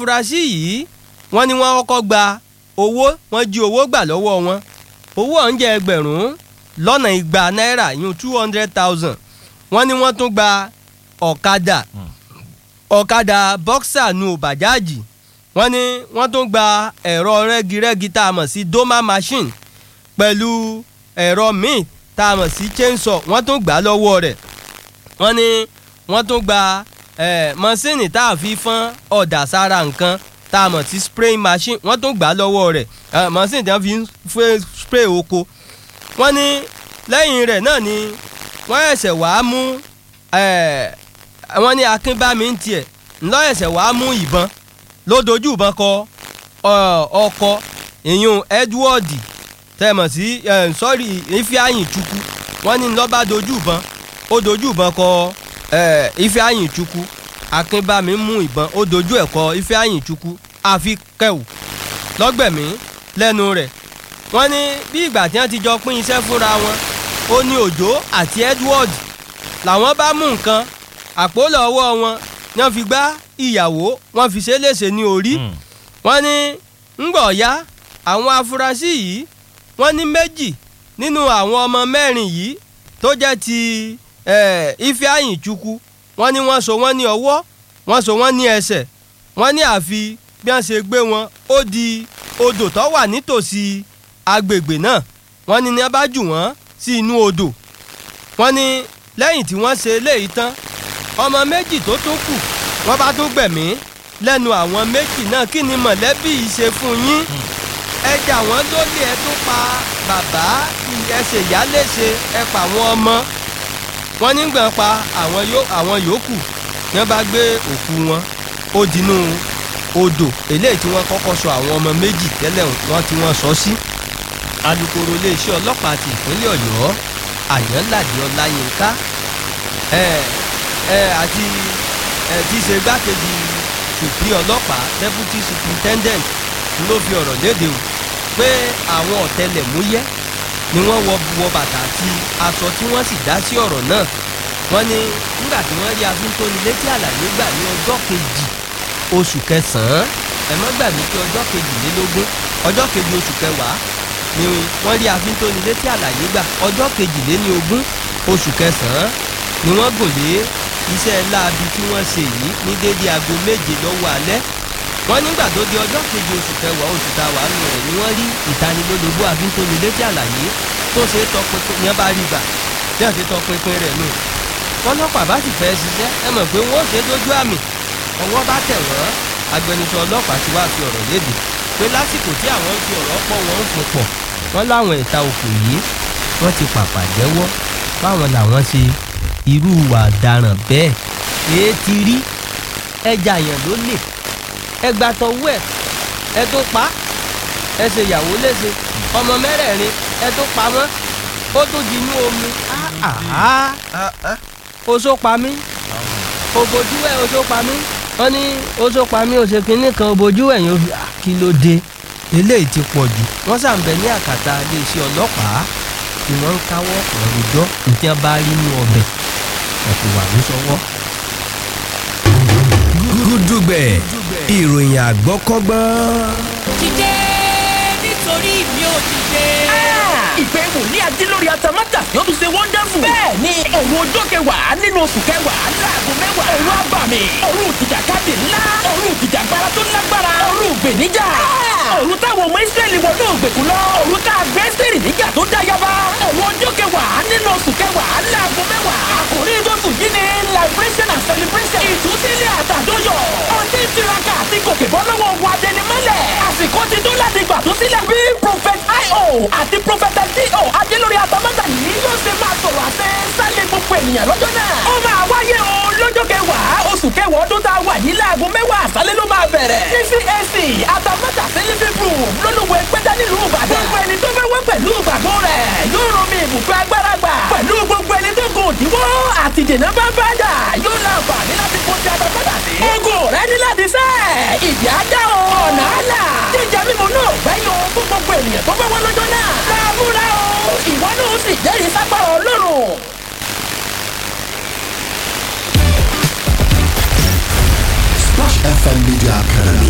afurasí yìí wọ́n ní wọ́n kọ́kọ́ gba owó wọ́n jí owó gbà lọ́wọ́ wọn owó ọ̀hún jẹ́ ẹgbẹ̀rún lọ́nà igba náírà yún two hundred thousand wọ́n ní wọ́n tún gba ọ̀kadà ọ̀kadà bọ́ksà nu bàjáàjì wọ́n ní wọ́n tún gba ẹ̀rọ rẹ́girẹ́gi tá a mọ̀ sí doma machine pẹ̀lú ẹ̀rọ míì tá a mọ̀ sí chainsaw wọ́n tún gbà lọ́wọ́ rẹ̀ wọ́n ní wọ́n tún gba eh, mọ́sìnì tá a fi fọ́n ọ̀dà sára nǹkan tá a mọ̀ sí spraying machine wọ́n tún gbà lọ́wọ́ rẹ̀ eh, mọ́sìnì tí wọ́n fi ń fẹ́ spray oko wọ́n ní lẹ́yìn rẹ̀ náà ni wọ́n ẹ̀sẹ̀ wàá mú eh, wọ́n ní akínbámi ń tiẹ̀ ńlọ ẹ̀sẹ̀ wàá mú ìbọn ló dojú ìbọn kọ ọ- ọkọ ìyún Edward tẹmọ̀ sí sọ́rí Ifeanyi Chukwu wọ́n ní lọ́ba dojú ìbọn ó dojú ìbọn kọ eh, Ifeanyi Chukwu akínbámi mú ìbọn ó dojú ẹ̀ kọ Ifeanyi Chukwu àfi kẹwù lọ́gbẹ̀mí lẹ́nu rẹ̀ wọ́n ní bí ìgbà tí wọ́n ti jọ pín iṣẹ́ fúnra wọn ó ní Òjó àti Edward làwọn bá mú nǹkan àpòlọ ọwọ́ wọn ni wọ́n fi gbá ìyàwó wọ́n fi ṣe léṣe ní orí wọ́n ní ńgbọ̀ ya àwọn afurasí yìí wọ́n ní méjì nínú àwọn ọmọ mẹ́rin yìí tó jẹ́ ti eh, Ifeanyi Chukwu wọ́n ní wọ́n so wọ́n ní ọwọ́ wọ́n so wọ́n ní ẹsẹ̀ wọ́n ní àfi bí wọ́n ṣe gbé wọn ó di odò tó wà nítòsí agbègbè náà wọ́n ní ní wọ́n bá jù wọ́n sí inú odò wọ́n ní lẹ́yìn tí wọ́n ṣe eléyìí tán ọmọ méjì tó tún kù wọ́n bá tún gbẹ̀mí lẹ́nu àwọn méjì náà kí ni mọ̀lẹ́bí yìí ṣe fún yín ẹ jà wọ́n lólè ẹ tún pa bàbá ẹ ṣe ìyá léṣe ẹ pa àwọn ọmọ wọ́n nígbà pa àwọn yó- àwọn yòókù ní wọ́n bá gbé òkú wọn ó dinú odò eléyìí tí wọ́n kọ́kọ́ sọ àwọn ọmọ méjì tẹ́lẹ̀ wọ́n tí wọ́n sọ sí alukoro iléeṣẹ́ ọlọ́pàá ti ìpínlẹ̀ ọ̀yọ́ àyànládé ọláyínká ẹ ẹ àti ẹ ti ṣe gbákejì ṣùpí ọlọ́pàá deputy superintendent ló fi ọ̀rọ̀ léde o pé àwọn ọ̀tẹlẹ̀múyẹ́ ni wọ́n wọ wọ bàtà àti aṣọ tí wọ́n sì dá sí ọ̀rọ̀ náà wọ́n ní nígbà tí wọ́n rí afíntónilétí àlàyé gbà ní ọjọ́ kejì oṣù kẹsàn-án ẹ má gbàgbé pé ọjọ́ kejìlélógún ọjọ́ kejì oṣù kẹwàá ni wọ́n rí afíntónilétí àlàyé gbà ọjọ́ kejìléní ogún oṣù kẹsàn-án ni wọ́n gùn lé iṣẹ́ láabi tí wọ́n ṣe yìí ní déédéé aago méje lọ́wọ́ alẹ́ wọ́n nígbà tó di ọjọ́ kejì oṣù kẹwàá oṣù tá a wà nù rẹ̀ ni wọ́n rí ìtanilólobó afíntónilétí àlàyé tó ṣe é tọpinpin yẹn bá rí gbà tí wọ́n ti tọpinpin rẹ̀ nù ọlọ́pàá bá sì fẹ́ ṣiṣẹ́ ẹ mọ̀ pé wọ́n ṣe dójú àmì ọwọ́ bá tẹ̀ wọ́n agbẹnusọ ọlọ́pàá ti wá fi ọ̀rọ̀ léde pé lásìkò tí àwọn fi ọ̀rọ̀ pọ̀ wọ́n ń fún pọ̀ wọ́n láwọn ẹ̀ta òkú yìí wọ́n ti pàpà jẹ́wọ́ báwọn làwọn ṣe irú ìwà ọ̀daràn bẹ́ẹ̀ èé ti rí ẹja yẹn ló lè ẹ gbà tọwọ́ ẹ̀ ẹ tó pa ẹ ṣe ìyàwó léṣe ọmọ mẹ́rẹ̀ẹ̀rin ẹ tó pa wọ́n ó tó di inú omi oṣó pa mí òbòjú ẹ̀ oṣó pa mí wọ́n ní oṣó pa mí oṣù kínní kan òbòjú ẹ̀ yóò fi "Ah, kí ló dé eléyìí ti pọ̀ jù wọ́n ṣàǹbẹ̀ ní àkàtà iléeṣẹ́ ọlọ́pàá tí wọ́n ń káwọ́ ọ̀rọ̀jọ́ ní tí wọ́n bá rí inú ọbẹ̀ ẹ̀ kò wà ní sọ́wọ́. gúdúgbẹ̀ ìròyìn àgbọ́kọ́gbọ́n. dìde nítorí mi ò dìde. ìpè wòlíì adílórí atamátà yóò tún ṣe wọ́ndáfù. bẹ́ẹ̀ni òru ọjọ́ kẹwàá nínú oṣù kẹwàá láago mẹ́wàá. òru abàmì òru ìjìjàkadì ńlá òru ìjìjàgbara tó lágbára òru ìgbèníjà. òru táwọn ọmọ ìsírẹ́lì wọ ní ògbèkùn lọ. òru tá a gbé sírì níjà tó dá yaba. òru ọjọ́ kẹwàá nínú oṣù kẹwàá láago mẹ́wàá. àkòrí ìjọsìn yìí ni liberation and celebration. ìtúsílẹ̀ àtàdóyọ̀. ọtí tiraka àti gòkè bọ́ lọ́wọ́ wa dẹnimọ́lẹ̀. àsìkò ti tó láti gbà tó sílẹ̀ bí prophet io àti prophet do adélórí atamátà yìí yóò ṣe máa sọ̀rọ̀ àṣẹ sálẹ̀ gbogbo ènìyàn lọ́jọ́ náà. ó máa wáyé o lọ́jọ́ kẹwàá oṣù kẹwàá ọdún tá a wà yìí láago mẹ́wàá àṣálẹ́ ló máa bẹ̀rẹ̀. ní cac atamátà sẹ́lẹ̀fẹ̀ group lólùwẹ̀ pẹ́tẹ́ nílùú ìbàdàn. gbogbo ẹni tó fẹ́ wẹ́ pẹ̀lú ìgbàgbọ́ rẹ̀ yóò rán mi ibùgbé agbára gbà. pẹ̀lú gbogbo ẹni tó gùn òdiwọ́ àti dènà bá bá dà yóò láǹfààní láti kó ti atamátà sí. ogun rẹ ní láti sẹ́ ìdí ajá o ọ̀nà àlà jíjẹ mímu náà gbẹ́yìn o fún gbogbo ènìyàn tó bá wá lọ́jọ́ náà. láàmúra o ìwọ náà ó sì jẹ́rìí sápára ọlọ́run. Splash FM Media Academy,